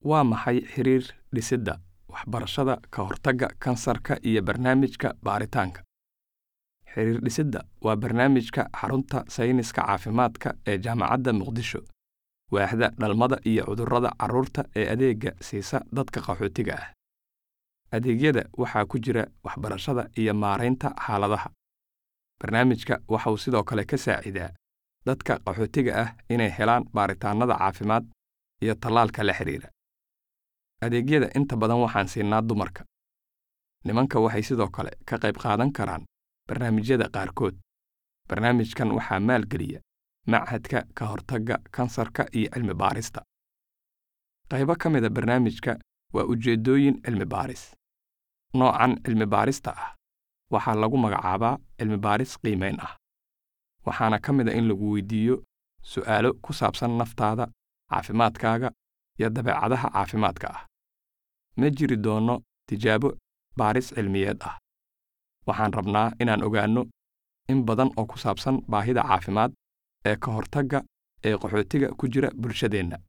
Waa maxay xiriir dhisidda waxbarashada ka hortagga kansarka iyo barnaamijka baaritaanka? Xiriir-dhisidda waa barnaamijka Xarunta Sayniska Caafimaadka ee Jaamacadda Muqdisho, waaxda dhalmada iyo cudurrada carruurta ee adeegga siisa dadka qaxootiga ah. Adeegyada waxaa ku jira waxbarashada iyo maaraynta xaaladaha. Barnaamijka waxa uu sidoo kale ka saacidaa dadka qaxootiga ah inay helaan baaritaannada caafimaad iyo tallaalka la xiriira. Adeegyada inta badan waxaan siinaa dumarka. Nimanka waxay sidoo kale ka qayb qaadan karaan barnaamijyada qaarkood. Barnaamijkan waxaa maalgeliya Machadka Ka Hortagga Kansarka iyo Cilmi-baarista. Qaybo ka mid a barnaamijka waa ujeeddooyin cilmi-baaris. Noocan cilmi-baarista ah waxaa lagu magacaabaa cilmi-baaris qiimayn ah, waxaana ka mid ah in lagu weydiiyo su'aalo ku saabsan naftaada, caafimaadkaaga, iyo dabeecadaha caafimaadka ah. Ma jiri doono tijaabo baaris cilmiyeed ah. Waxaan rabnaa inaan ogaanno in badan oo ku saabsan baahida caafimaad ee ka hortagga ee qaxootiga ku jira bulshadeenna.